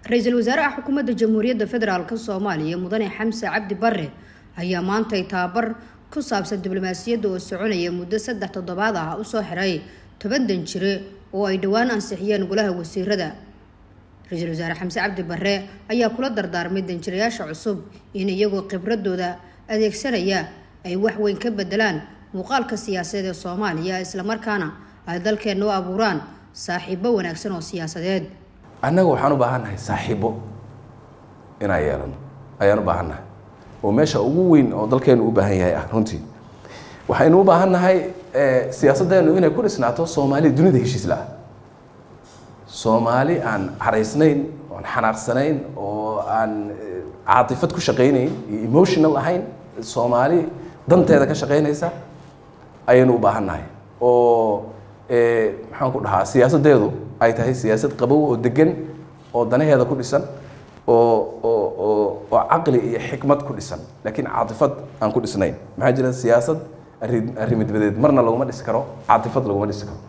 ra-iisul wasaaraha xukuumadda jamhuuriyadda federaalk soomaaliya mudane xamse cabdi bare ayaa maantay tababar ku saabsan diblomaasiyadda oo soconaya muddo saddex toddobaad ah usoo xiray toban danjire oo ay dhowaan ansixiyeen golaha wasiirada ra-iisul wasaare xamse cabdi bare ayaa kula dardaarmay danjirayaasha cusub in iyagoo khibradooda adeegsanaya ay wax weyn ka bedelaan muuqaalka siyaasadeed ee soomaaliya islamarkaana ay dalkeenna u abuuraan saaxiibo wanaagsan oo siyaasadeed annaga waxaan u baahannahay saaxiibo inaan yeelano ayaan u baahannahay oo meesha ugu weyn oo dalkeenu u baahan yahay ah runtii waxaynu u baahannahay siyaasaddeenu inay ku dhisnaato soomaali dunida heshiis la-ah soomaali aan caraysnayn oan xanaaqsanayn oo aan caatifad ku shaqaynayn iyo emotional ahayn soomaali danteeda ka shaqaynaysa ayaynu u baahannahay oo maxaan ku dhahaa siyaasaddeedu ay tahay siyaasad qabow oo degan oo danaheeda ku dhisan oo oo oo oo caqli iyo xikmad ku dhisan laakiin caatifad aan ku dhisnayn maxaa jira siyaasad arri arrimidbadeed marna laguma dhisi karo caatifad laguma dhisi karo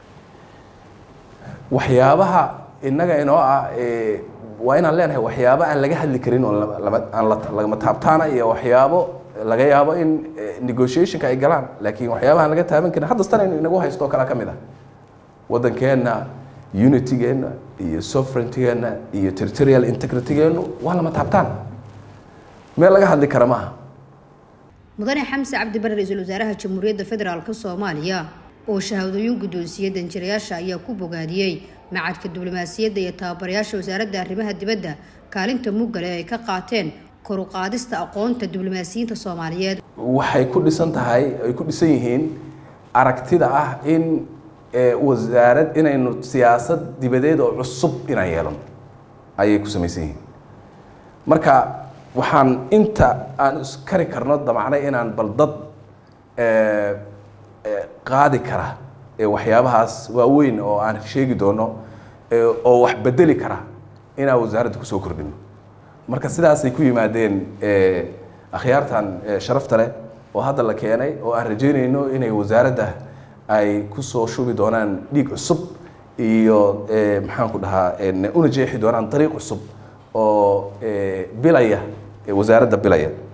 waxyaabaha innaga inoo ah waa inaan leenahay waxyaabo aan laga hadli karin oo lama aan lagama taabtaana iyo waxyaabo laga yaabo in negotiationka ay galaan laakiin waxyaabahaan laga taaban karin haddastan aynu inagu haysto oo kale ka mid ah waddankeenna unitygeenna iyo sovereigntigeenna iyo territorial integritygeennu waa lama taabtaan meel laga hadli kara maaha mudane xamse cabdi bare ra-iisul wasaaraha jamhuuriyadda federaalk soomaaliya oo shahaadooyin guddoonsiiyey danjirayaasha ayaa ku bogaadiyey macadka diblomaasiyadda iyo tababarayaasha wasaaradda arrimaha dibadda kaalinta muggale ay ka qaateen kor u qaadista aqoonta diblomaasiyiinta soomaaliyeed waxay ku dhisan tahay ay ku dhisan yihiin aragtida ah in wasaarad inaynu siyaasad dibadeed oo cusub inaan yeelano ayay ku samaysan yihiin marka waxaan inta aan iskari karno damacnay inaan bal dad qaadi kara waxyaabahaas waaweyn oo aan sheegi doono oo wax bedeli kara inaan wasaaradda kusoo kordhino marka sidaasay ku yimaadeen akhyaartan sharafta leh oo hadda la keenay oo aan rajeynayno inay wasaaradda ay kusoo shubi doonaan dhiig cusub iyo maxaan ku dhahaa una jeexi doonaan dariiq cusub oo bilaya wasaaradda bilaya